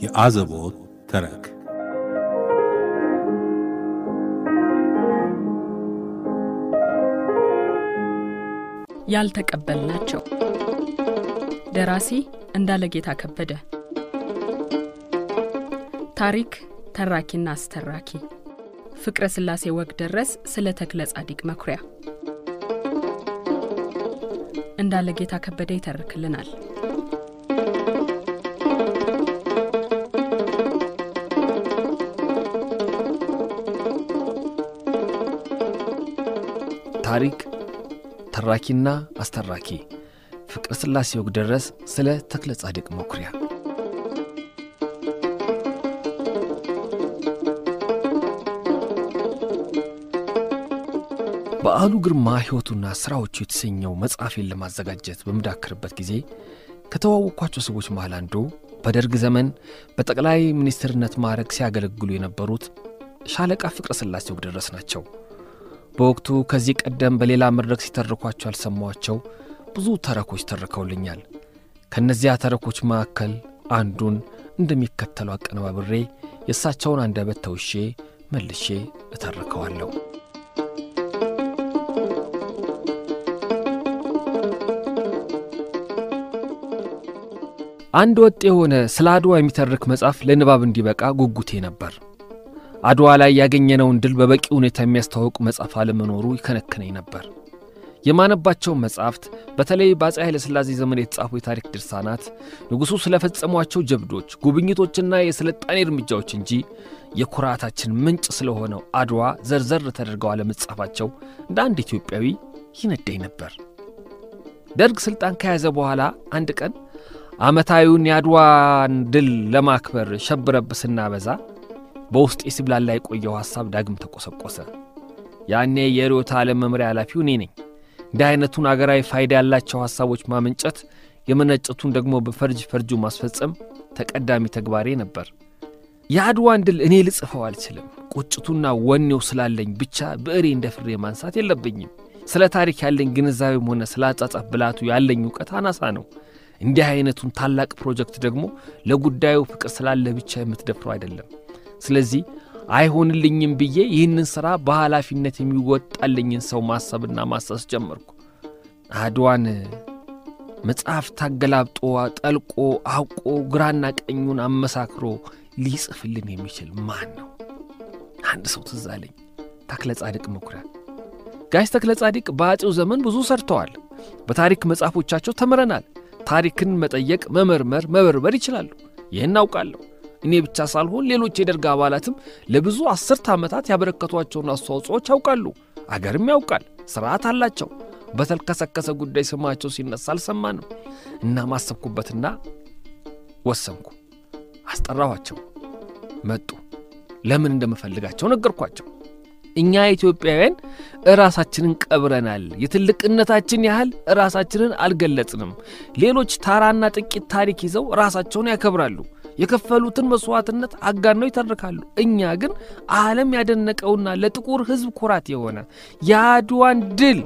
የአዘቦት ተረክ ያልተቀበልናቸው ደራሲ እንዳለጌታ ከበደ ታሪክ ተራኪና አስተራኪ ፍቅረ ሥላሴ ወግ ደረስ ስለ ተክለ ጻዲቅ መኩሪያ እንዳለጌታ ከበደ ይተርክልናል። ታሪክ ተራኪና አስተራኪ ፍቅረ ሥላሴ ወግ ደረስ ስለ ተክለ ጻድቅ መኩሪያ በዓሉ ግርማ ሕይወቱና ሥራዎቹ የተሰኘው መጽሐፌን ለማዘጋጀት በምዳክርበት ጊዜ ከተዋወቅኳቸው ሰዎች መሃል አንዱ በደርግ ዘመን በጠቅላይ ሚኒስትርነት ማዕረግ ሲያገለግሉ የነበሩት ሻለቃ ፍቅረ ሥላሴ ወግ ደረስ ናቸው። በወቅቱ ከዚህ ቀደም በሌላ መድረክ ሲተርኳቸው ያልሰማኋቸው ብዙ ተረኮች ተርከውልኛል። ከእነዚያ ተረኮች መካከል አንዱን እንደሚከተለው አቀነባብሬ የእሳቸውን አንደበት ተውሼ መልሼ እተርከዋለሁ። አንድ ወጥ የሆነ ስለ አድዋ የሚተርክ መጽሐፍ ለንባብ እንዲበቃ ጉጉቴ ነበር። አድዋ ላይ ያገኘነውን ድል በበቂ ሁኔታ የሚያስተዋውቅ መጽሐፍ አለመኖሩ ይከነክነኝ ነበር። የማነባቸውን መጻሕፍት በተለይ በአፄ ኃይለ ሥላሴ ዘመን የተጻፉ የታሪክ ድርሳናት ንጉሡ ስለፈጸሟቸው ጀብዶች፣ ጉብኝቶችና የሥልጣኔ እርምጃዎች እንጂ የኩራታችን ምንጭ ስለሆነው አድዋ ዘርዘር ተደርገው አለመጻፋቸው እንደ አንድ ኢትዮጵያዊ ይነዳኝ ነበር። ደርግ ሥልጣን ከያዘ በኋላ አንድ ቀን ዓመታዊውን የአድዋን ድል ለማክበር ሸብረብ ስናበዛ በውስጤ ሲብላላ የቆየው ሐሳብ ዳግም ተቆሰቆሰ። ያኔ የርዕዮተ ዓለም መምሪያ ኃላፊው እኔ ነኝ። እንዲህ አይነቱን አገራዊ ፋይዳ ያላቸው ሐሳቦች ማመንጨት፣ የመነጨቱን ደግሞ በፈርጅ ፈርጁ ማስፈጸም ተቀዳሚ ተግባሬ ነበር። የአድዋን ድል እኔ ልጽፈው አልችልም። ቁጭቱና ወኔው ስላለኝ ብቻ ብዕሬ እንደ ፍሬ ማንሳት የለብኝም። ስለ ታሪክ ያለኝ ግንዛቤም ሆነ ስለ አጻጻፍ ብላቱ ያለኝ እውቀት አናሳ ነው። እንዲህ አይነቱን ታላቅ ፕሮጀክት ደግሞ ለጉዳዩ ፍቅር ስላለ ብቻ የምትደፍረው አይደለም። ስለዚህ አይሆንልኝም ብዬ ይህንን ሥራ በኃላፊነት የሚወጣልኝን ሰው ማሰብና ማሰስ ጀመርኩ። አድዋን መጽሐፍ ታገላብጦ ጠልቆ አውቆ ግራና ቀኙን አመሳክሮ ሊጽፍልን የሚችል ማን ነው? አንድ ሰው ትዝ አለኝ። ተክለ ጻድቅ መኩሪያ። ጋሽ ተክለ ጻድቅ በአፄው ዘመን ብዙ ሰርተዋል። በታሪክ መጽሐፎቻቸው ተምረናል። ታሪክን መጠየቅ፣ መመርመር፣ መበርበር ይችላሉ። ይህን አውቃለሁ። እኔ ብቻ ሳልሆን ሌሎች የደርግ አባላትም ለብዙ አስርተ ዓመታት ያበረከቷቸውን አስተዋጽኦዎች ያውቃሉ። አገርም ያውቃል። ሥርዓት አላቸው። በተልከሰከሰ ጉዳይ ስማቸው ሲነሳ አልሰማንም እና ማሰብኩበትና ወሰንኩ። አስጠራኋቸው። መጡ። ለምን እንደምፈልጋቸው ነገርኳቸው። እኛ ኢትዮጵያውያን እራሳችንን ቀብረናል። የትልቅነታችን ያህል ራሳችንን አልገለጽንም። ሌሎች ታራና ጥቂት ታሪክ ይዘው ራሳቸውን ያከብራሉ። የከፈሉትን መሥዋዕትነት አጋነው ይተርካሉ። እኛ ግን ዓለም ያደነቀውና ለጥቁር ሕዝብ ኩራት የሆነ የአድዋን ድል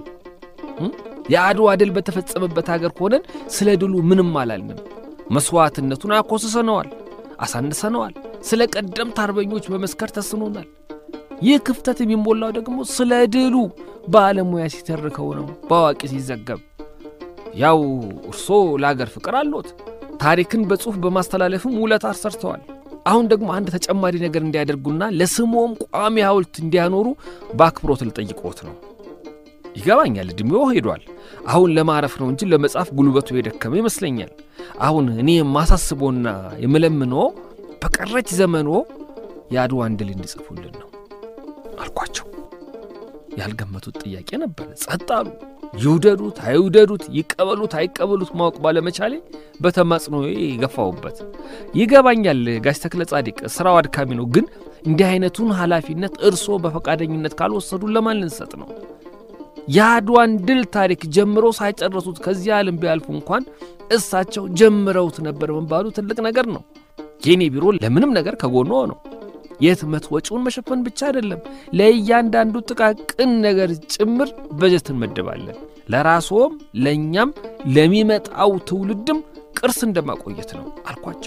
የአድዋ ድል በተፈጸመበት አገር ሆነን ስለ ድሉ ምንም አላልንም። መሥዋዕትነቱን አኮስሰነዋል፣ አሳንሰነዋል። ስለ ቀደምት አርበኞች በመስከር ተስኖናል። ይህ ክፍተት የሚሞላው ደግሞ ስለ ድሉ ባለሙያ ሲተርከው ነው፣ በአዋቂ ሲዘገብ። ያው እርሶ ለአገር ፍቅር አሎት፣ ታሪክን በጽሑፍ በማስተላለፍም ውለታ ሰርተዋል። አሁን ደግሞ አንድ ተጨማሪ ነገር እንዲያደርጉና ለስሞም ቋሚ ሐውልት እንዲያኖሩ በአክብሮት ልጠይቅዎት ነው። ይገባኛል፣ ዕድሜዎ ሄዷል። አሁን ለማረፍ ነው እንጂ ለመጻፍ ጉልበቱ የደከመ ይመስለኛል። አሁን እኔ የማሳስቦና የምለምንዎ በቀረች ዘመንዎ የአድዋን ድል እንዲጽፉልን ነው አልኳቸው። ያልገመቱት ጥያቄ ነበር። ጸጥ አሉ። ይውደዱት አይውደዱት፣ ይቀበሉት አይቀበሉት ማወቅ ባለመቻሌ በተማጽኖ የገፋውበት። ይገባኛል ጋሽ ተክለ ጻድቅ ሥራው አድካሚ ነው፣ ግን እንዲህ አይነቱን ኃላፊነት እርስዎ በፈቃደኝነት ካልወሰዱ ለማን ልንሰጥ ነው? የአድዋን ድል ታሪክ ጀምሮ ሳይጨረሱት ከዚህ ዓለም ቢያልፉ እንኳን እሳቸው ጀምረውት ነበር መባሉ ትልቅ ነገር ነው። የኔ ቢሮ ለምንም ነገር ከጎኖ ነው። የህትመት ወጪውን መሸፈን ብቻ አይደለም፣ ለእያንዳንዱ ጥቃቅን ነገር ጭምር በጀት እንመድባለን። ለራስዎም ለእኛም ለሚመጣው ትውልድም ቅርስ እንደማቆየት ነው አልኳቸው።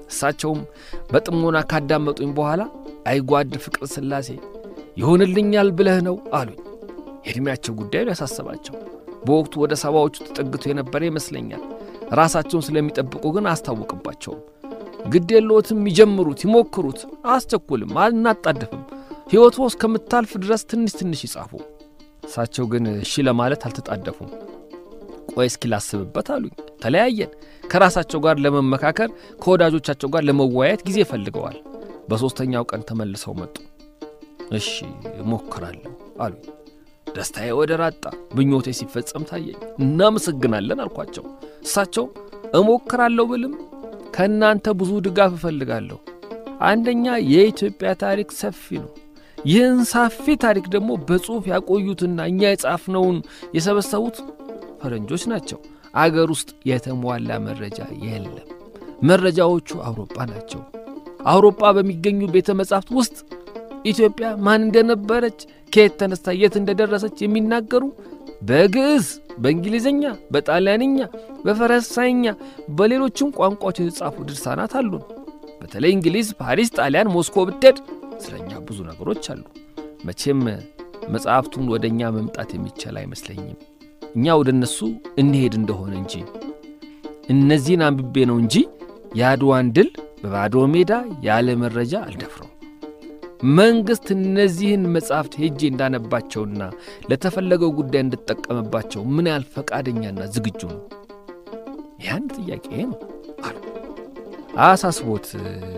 እሳቸውም በጥሞና ካዳመጡኝ በኋላ አይጓድ ፍቅረ ሥላሴ ይሆንልኛል ብለህ ነው አሉኝ። የዕድሜያቸው ጉዳይ ነው ያሳሰባቸው። በወቅቱ ወደ ሰባዎቹ ተጠግቶ የነበረ ይመስለኛል። ራሳቸውን ስለሚጠብቁ ግን አስታውቅባቸውም። ግድ የለዎትም፣ ይጀምሩት፣ ይሞክሩት፣ አያስቸኩልም፣ አናጣድፍም። ሕይወቱ እስከምታልፍ ድረስ ትንሽ ትንሽ ይጻፉ። እሳቸው ግን እሺ ለማለት አልተጣደፉም። ቆይ እስኪ ላስብበት አሉኝ። ተለያየን። ከራሳቸው ጋር ለመመካከር ከወዳጆቻቸው ጋር ለመወያየት ጊዜ ፈልገዋል። በሦስተኛው ቀን ተመልሰው መጡ። እሺ እሞክራለሁ አሉኝ። ደስታዬ ወደ ራጣ ምኞቴ ሲፈጸም ታየኝ። እናመሰግናለን አልኳቸው። እሳቸው እሞክራለሁ ብልም ከእናንተ ብዙ ድጋፍ እፈልጋለሁ። አንደኛ የኢትዮጵያ ታሪክ ሰፊ ነው። ይህን ሰፊ ታሪክ ደግሞ በጽሑፍ ያቆዩትና እኛ የጻፍነውን የሰበሰቡት ፈረንጆች ናቸው። አገር ውስጥ የተሟላ መረጃ የለም። መረጃዎቹ አውሮፓ ናቸው። አውሮፓ በሚገኙ ቤተ መጻሕፍት ውስጥ ኢትዮጵያ ማን እንደነበረች ከየት ተነስታ የት እንደደረሰች የሚናገሩ በግዕዝ፣ በእንግሊዝኛ፣ በጣሊያንኛ፣ በፈረንሳይኛ፣ በሌሎችም ቋንቋዎች የተጻፉ ድርሳናት አሉን። በተለይ እንግሊዝ፣ ፓሪስ፣ ጣሊያን፣ ሞስኮ ብትሄድ ስለ እኛ ብዙ ነገሮች አሉ። መቼም መጽሐፍቱን ወደ እኛ መምጣት የሚቻል አይመስለኝም። እኛ ወደ እነሱ እንሄድ እንደሆነ እንጂ እነዚህን አንብቤ ነው እንጂ የአድዋን ድል በባዶ ሜዳ ያለ መረጃ አልደፍረው። መንግሥት እነዚህን መጻሕፍት ሄጄ እንዳነባቸውና ለተፈለገው ጉዳይ እንድጠቀምባቸው ምን ያህል ፈቃደኛና ዝግጁ ነው? ያን ጥያቄ ነው አሉ። አሳስቦት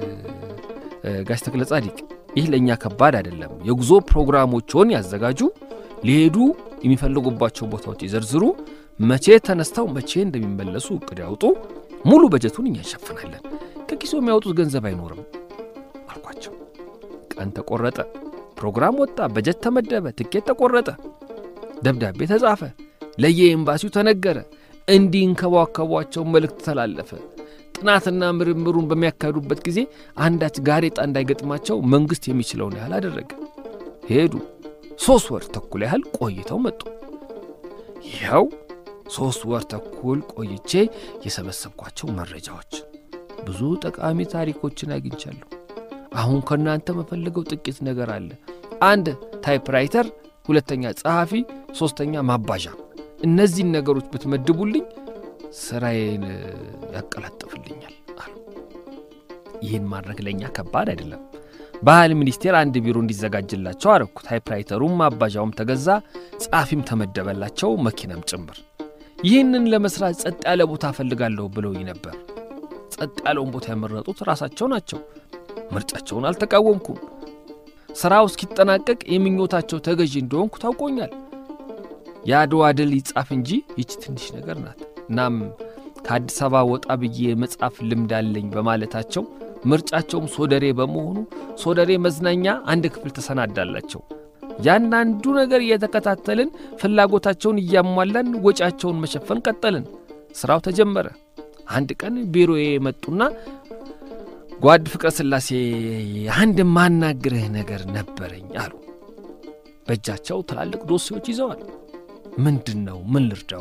ጋሽ ተክለ ጻዲቅ፣ ይህ ለእኛ ከባድ አይደለም። የጉዞ ፕሮግራሞችን ያዘጋጁ፣ ሊሄዱ የሚፈልጉባቸው ቦታዎች ይዘርዝሩ፣ መቼ ተነስተው መቼ እንደሚመለሱ እቅድ ያውጡ። ሙሉ በጀቱን እኛ እንሸፍናለን። ከኪሶ የሚያወጡት ገንዘብ አይኖርም አልኳቸው። ቀን ተቆረጠ፣ ፕሮግራም ወጣ፣ በጀት ተመደበ፣ ትኬት ተቆረጠ፣ ደብዳቤ ተጻፈ፣ ለየኤምባሲው ተነገረ፣ እንዲንከባከቧቸው መልእክት ተላለፈ። ጥናትና ምርምሩን በሚያካሂዱበት ጊዜ አንዳች ጋሬጣ እንዳይገጥማቸው መንግሥት የሚችለውን ያህል አደረገ። ሄዱ። ሦስት ወር ተኩል ያህል ቆይተው መጡ። ይኸው ሦስት ወር ተኩል ቆይቼ የሰበሰብኳቸው መረጃዎች ብዙ ጠቃሚ ታሪኮችን አግኝቻለሁ። አሁን ከእናንተ መፈልገው ጥቂት ነገር አለ። አንድ ታይፕራይተር፣ ሁለተኛ ጸሐፊ፣ ሦስተኛ ማባዣ። እነዚህን ነገሮች ብትመድቡልኝ ሥራዬን ያቀላጥፍልኛል አሉ። ይህን ማድረግ ለእኛ ከባድ አይደለም። ባህል ሚኒስቴር አንድ ቢሮ እንዲዘጋጅላቸው አረኩ። ታይፕራይተሩም ማባዣውም ተገዛ፣ ጸሐፊም ተመደበላቸው፣ መኪናም ጭምር። ይህንን ለመሥራት ጸጥ ያለ ቦታ እፈልጋለሁ ብለውኝ ነበር። ጸጥ ያለውን ቦታ ያመረጡት ራሳቸው ናቸው። ምርጫቸውን አልተቃወምኩም። ሥራው እስኪጠናቀቅ የምኞታቸው ተገዢ እንደሆንኩ ታውቆኛል። የአድዋ ድል ይጻፍ እንጂ ይች ትንሽ ነገር ናት። እናም ከአዲስ አበባ ወጣ ብዬ መጻፍ ልምድ አለኝ በማለታቸው ምርጫቸውም ሶደሬ በመሆኑ ሶደሬ መዝናኛ አንድ ክፍል ተሰናዳላቸው። ያንዳንዱ ነገር እየተከታተልን ፍላጎታቸውን እያሟላን ወጪያቸውን መሸፈን ቀጠልን። ሥራው ተጀመረ። አንድ ቀን ቢሮዬ መጡና ጓድ ፍቅረ ሥላሴ አንድ ማናግርህ ነገር ነበረኝ አሉ። በእጃቸው ትላልቅ ዶሴዎች ይዘዋል። ምንድን ነው? ምን ልርዳው?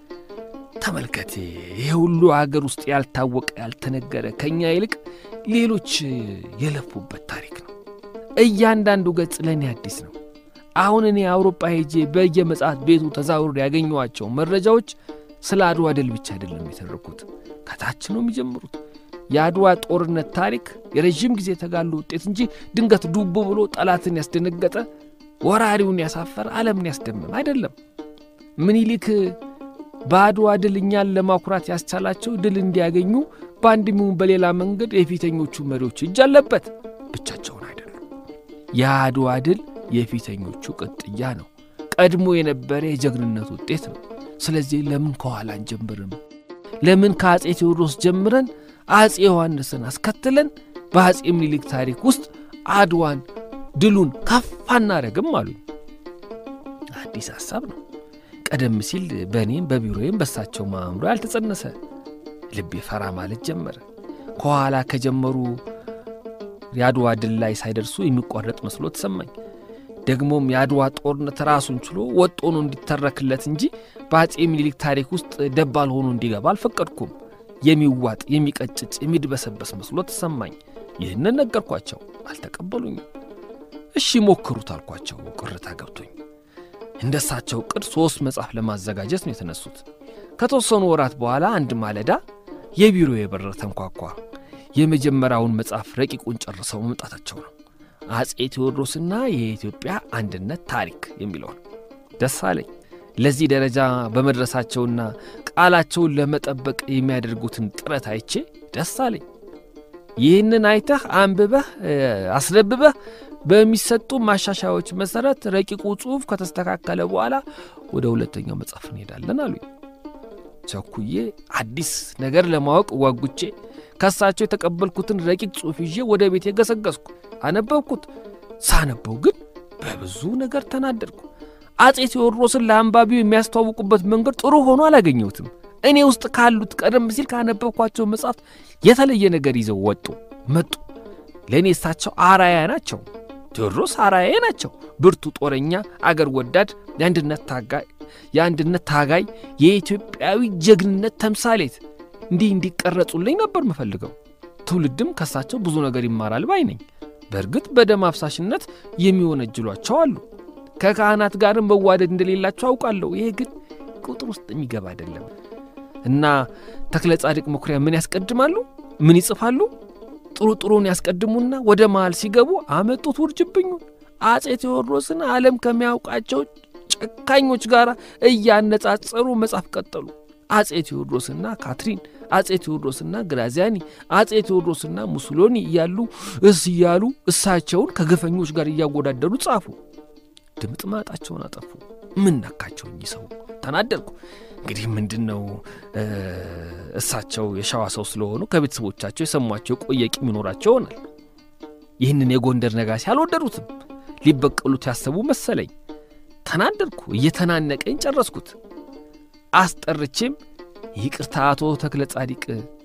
ተመልከቴ፣ ይህ ሁሉ አገር ውስጥ ያልታወቀ ያልተነገረ ከእኛ ይልቅ ሌሎች የለፉበት ታሪክ ነው። እያንዳንዱ ገጽ ለእኔ አዲስ ነው። አሁን እኔ አውሮፓ ሄጄ በየመጽሐፍ ቤቱ ተዛውሬ ያገኘኋቸው መረጃዎች ስለ አድዋ ድል ብቻ አይደለም የተረኩት፣ ከታች ነው የሚጀምሩት። የአድዋ ጦርነት ታሪክ የረዥም ጊዜ ተጋድሎ ውጤት እንጂ ድንገት ዱብ ብሎ ጠላትን ያስደነገጠ ወራሪውን ያሳፈረ ዓለምን ያስደመም አይደለም። ምኒልክ በአድዋ ድል እኛን ለማኩራት ያስቻላቸው ድል እንዲያገኙ በአንድም ይሁን በሌላ መንገድ የፊተኞቹ መሪዎች እጅ አለበት። ብቻቸውን አይደሉም። የአድዋ ድል የፊተኞቹ ቅጥያ ነው። ቀድሞ የነበረ የጀግንነት ውጤት ነው። ስለዚህ ለምን ከኋላ አንጀምርም? ለምን ከአፄ ቴዎድሮስ ጀምረን አፄ ዮሐንስን አስከትለን በአፄ ምኒልክ ታሪክ ውስጥ አድዋን ድሉን ከፍ አናረግም አሉኝ። አዲስ ሐሳብ ነው። ቀደም ሲል በእኔም በቢሮዬም በሳቸው ማእምሮ ያልተጸነሰ ልቤ ፈራ ማለት ጀመረ። ከኋላ ከጀመሩ የአድዋ ድል ላይ ሳይደርሱ የሚቋረጥ መስሎ ተሰማኝ። ደግሞም የአድዋ ጦርነት ራሱን ችሎ ወጥ ሆኖ እንዲተረክለት እንጂ በአፄ ምኒልክ ታሪክ ውስጥ ደባል ሆኖ እንዲገባ አልፈቀድኩም። የሚዋጥ የሚቀጭጭ የሚድበሰበስ መስሎ ተሰማኝ። ይህንን ነገርኳቸው፣ አልተቀበሉኝም። እሺ ሞክሩት አልኳቸው፣ ቅርታ ገብቶኝ። እንደ እሳቸው ቅድ ሦስት መጽሐፍ ለማዘጋጀት ነው የተነሱት። ከተወሰኑ ወራት በኋላ አንድ ማለዳ የቢሮ የበር ተንኳኳ። የመጀመሪያውን መጽሐፍ ረቂቁን ጨርሰው መምጣታቸው ነው። አፄ ቴዎድሮስና የኢትዮጵያ አንድነት ታሪክ የሚለውን ደስ አለኝ። ለዚህ ደረጃ በመድረሳቸውና ቃላቸውን ለመጠበቅ የሚያደርጉትን ጥረት አይቼ ደስ አለኝ። ይህንን አይተህ አንብበህ አስነብበህ በሚሰጡ ማሻሻያዎች መሠረት ረቂቁ ጽሑፍ ከተስተካከለ በኋላ ወደ ሁለተኛው መጽሐፍ እንሄዳለን አሉኝ። ቸኩዬ አዲስ ነገር ለማወቅ ጓጉቼ ከሳቸው የተቀበልኩትን ረቂቅ ጽሑፍ ይዤ ወደ ቤቴ ገሰገስኩ። አነበብኩት። ሳነበው ግን በብዙ ነገር ተናደድኩ። አፄ ቴዎድሮስን ለአንባቢው የሚያስተዋውቁበት መንገድ ጥሩ ሆኖ አላገኘሁትም። እኔ ውስጥ ካሉት ቀደም ሲል ካነበብኳቸው መጽሐፍት የተለየ ነገር ይዘው ወጡ መጡ። ለእኔ እሳቸው አራያ ናቸው። ቴዎድሮስ አራያ ናቸው። ብርቱ ጦረኛ፣ አገር ወዳድ፣ የአንድነት ታጋይ የአንድነት ታጋይ የኢትዮጵያዊ ጀግንነት ተምሳሌት እንዲህ እንዲቀረጹልኝ ነበር ምፈልገው። ትውልድም ከሳቸው ብዙ ነገር ይማራል ባይ ነኝ። በእርግጥ በደም አፍሳሽነት የሚወነጅሏቸው አሉ። ከካህናት ጋርም መዋደድ እንደሌላቸው አውቃለሁ። ይሄ ግን ቁጥር ውስጥ የሚገባ አይደለም እና ተክለ ጻድቅ መኩሪያ ምን ያስቀድማሉ? ምን ይጽፋሉ? ጥሩ ጥሩን ያስቀድሙና ወደ መሃል ሲገቡ አመጡት ውርጅብኙን። አፄ ቴዎድሮስን ዓለም ከሚያውቃቸው ጨካኞች ጋር እያነጻጸሩ መጻፍ ቀጠሉ። አፄ ቴዎድሮስና ካትሪን፣ አፄ ቴዎድሮስና ግራዚያኒ፣ አፄ ቴዎድሮስና ሙሶሎኒ እያሉ እስ እያሉ እሳቸውን ከግፈኞች ጋር እያወዳደሩ ጻፉ። ድምጥ ማጣቸውን አጠፉ። ምን ነካቸው እኚህ ሰው? ተናደድኩ። እንግዲህ ምንድን ነው እሳቸው የሸዋ ሰው ስለሆኑ ከቤተሰቦቻቸው የሰሟቸው የቆየ ቂም ይኖራቸው ይሆናል። ይህንን የጎንደር ነጋሲ አልወደዱትም። ሊበቀሉት ያሰቡ መሰለኝ። ተናደድኩ። እየተናነቀኝ ጨረስኩት። አስጠርቼም ይቅርታ አቶ ተክለ ጻዲቅ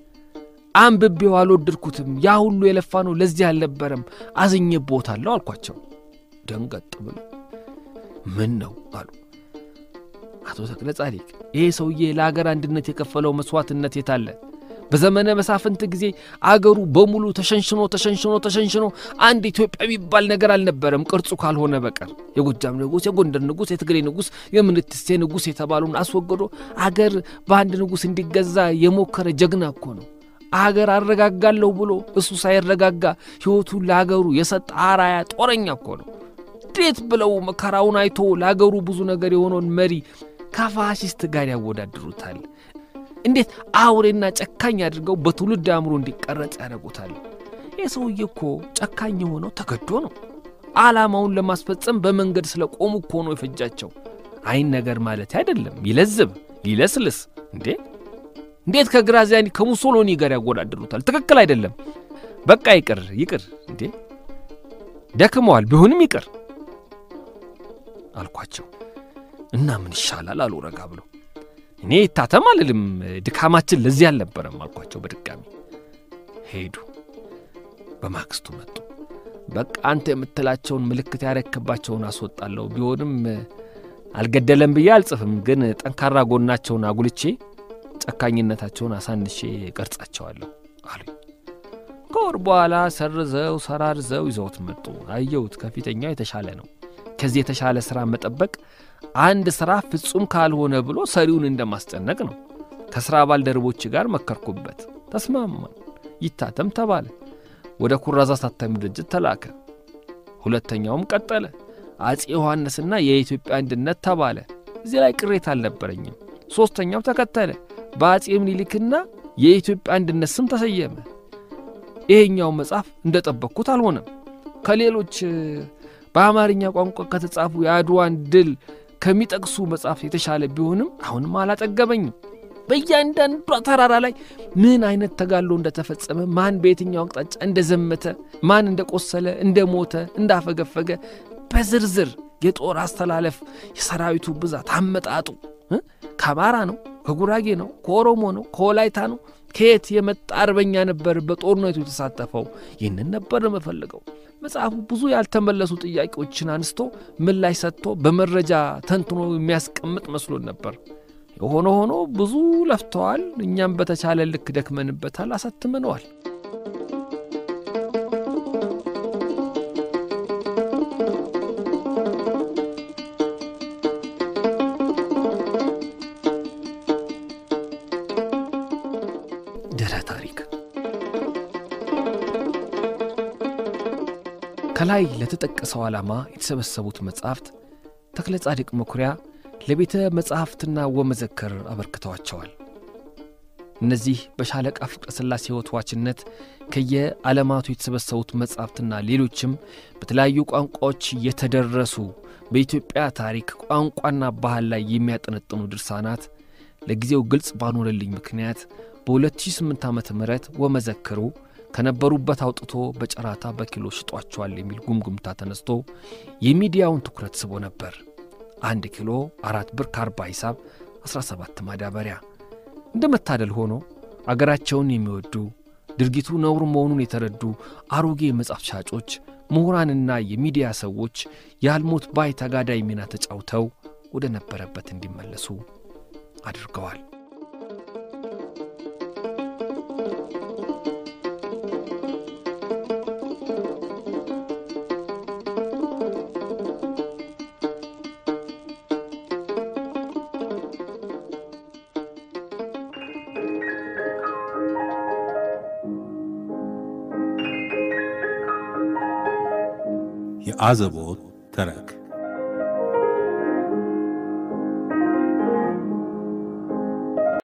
አንብቤው አልወደድኩትም። ያ ሁሉ የለፋ ነው ለዚህ አልነበረም፣ አዝኜብዎታለሁ አልኳቸው። ደንገጥ ብሎ ምን ነው አሉ። አቶ ተክለ ጻዲቅ ይሄ ሰውዬ ለአገር አንድነት የከፈለው መሥዋዕትነት የታለ? በዘመነ መሳፍንት ጊዜ አገሩ በሙሉ ተሸንሽኖ ተሸንሽኖ ተሸንሽኖ አንድ ኢትዮጵያ የሚባል ነገር አልነበረም ቅርጹ ካልሆነ በቀር የጎጃም ንጉሥ፣ የጎንደር ንጉሥ፣ የትግሬ ንጉሥ፣ የምንትስቴ ንጉሥ የተባሉን አስወግዶ አገር በአንድ ንጉሥ እንዲገዛ የሞከረ ጀግና እኮ ነው። አገር አረጋጋለሁ ብሎ እሱ ሳይረጋጋ ሕይወቱን ለአገሩ የሰጠ አራያ ጦረኛ እኮ ነው። እንዴት ብለው መከራውን አይቶ ለአገሩ ብዙ ነገር የሆነውን መሪ ከፋሽስት ጋር ያወዳድሩታል? እንዴት አውሬና ጨካኝ አድርገው በትውልድ አእምሮ እንዲቀረጽ ያደርጉታል? ይህ ሰውዬ እኮ ጨካኝ የሆነው ተገዶ ነው። ዓላማውን ለማስፈጸም በመንገድ ስለ ቆሙ እኮ ነው የፈጃቸው። አይን ነገር ማለት አይደለም። ይለዝብ ሊለስልስ እንዴ! እንዴት ከግራዚያኒ ከሙሶሎኒ ጋር ያወዳድሩታል? ትክክል አይደለም። በቃ ይቅር ይቅር። እንዴ ደክመዋል፣ ቢሆንም ይቅር አልኳቸው። እና ምን ይሻላል አሉ ረጋ ብሎ እኔ ይታተም አልልም፣ ድካማችን ለዚህ አልነበረም አልኳቸው። በድጋሚ ሄዱ። በማግስቱ መጡ። በቃ አንተ የምትላቸውን ምልክት ያረክባቸውን አስወጣለሁ። ቢሆንም አልገደለም ብዬ አልጽፍም፣ ግን ጠንካራ ጎናቸውን አጉልቼ ጨካኝነታቸውን አሳንሼ ቀርጻቸዋለሁ አሉኝ። ከወር በኋላ ሰርዘው ሰራርዘው ይዘውት መጡ። አየሁት፣ ከፊተኛው የተሻለ ነው። ከዚህ የተሻለ ሥራ መጠበቅ አንድ ሥራ ፍጹም ካልሆነ ብሎ ሰሪውን እንደማስጨነቅ ነው። ከሥራ ባልደረቦች ጋር መከርኩበት፣ ተስማማን። ይታተም ተባለ። ወደ ኩራዝ አሳታሚ ድርጅት ተላከ። ሁለተኛውም ቀጠለ። አፄ ዮሐንስና የኢትዮጵያ አንድነት ተባለ። እዚህ ላይ ቅሬታ አልነበረኝም። ሦስተኛው ተከተለ። በአፄ ምኒልክና የኢትዮጵያ አንድነት ስም ተሰየመ። ይሄኛው መጽሐፍ እንደ ጠበቅኩት አልሆነም። ከሌሎች በአማርኛ ቋንቋ ከተጻፉ የአድዋን ድል ከሚጠቅሱ መጽሐፍ የተሻለ ቢሆንም አሁንም አላጠገበኝም። በእያንዳንዷ ተራራ ላይ ምን አይነት ተጋድሎ እንደተፈጸመ፣ ማን በየትኛው አቅጣጫ እንደዘመተ፣ ማን እንደቆሰለ፣ እንደሞተ፣ እንዳፈገፈገ በዝርዝር የጦር አስተላለፍ፣ የሰራዊቱ ብዛት፣ አመጣጡ ከአማራ ነው፣ ከጉራጌ ነው፣ ከኦሮሞ ነው፣ ከወላይታ ነው፣ ከየት የመጣ አርበኛ ነበር በጦርነቱ የተሳተፈው? ይህንን ነበር የምፈልገው። መጽሐፉ ብዙ ያልተመለሱ ጥያቄዎችን አንስቶ ምላሽ ሰጥቶ በመረጃ ተንትኖ የሚያስቀምጥ መስሎን ነበር። የሆነ ሆኖ ብዙ ለፍተዋል። እኛም በተቻለ ልክ ደክመንበታል፣ አሳትመነዋል። ድህረ ታሪክ ከላይ ለተጠቀሰው ዓላማ የተሰበሰቡት መጻሕፍት ተክለ ጻድቅ መኩሪያ ለቤተ መጻሕፍትና ወመዘክር አበርክተዋቸዋል። እነዚህ በሻለቃ ፍቅረ ሥላሴ ሕይወት ዋችነት ከየዓለማቱ የተሰበሰቡት መጻሕፍትና ሌሎችም በተለያዩ ቋንቋዎች የተደረሱ በኢትዮጵያ ታሪክ ቋንቋና ባህል ላይ የሚያጠነጥኑ ድርሳናት ለጊዜው ግልጽ ባልሆነልኝ ምክንያት በ2008 ዓ ም ወመዘክሩ ከነበሩበት አውጥቶ በጨራታ በኪሎ ሽጧቸዋል የሚል ጉምጉምታ ተነስቶ የሚዲያውን ትኩረት ስቦ ነበር። አንድ ኪሎ አራት ብር ከአርባ ሂሳብ 17 ማዳበሪያ። እንደ መታደል ሆኖ አገራቸውን የሚወዱ ድርጊቱ ነውር መሆኑን የተረዱ አሮጌ መጽሐፍ ሻጮች፣ ምሁራንና የሚዲያ ሰዎች የአልሞት ባይ ተጋዳይ ሚና ተጫውተው ወደ ነበረበት እንዲመለሱ አድርገዋል። የአዘቦት ተረክ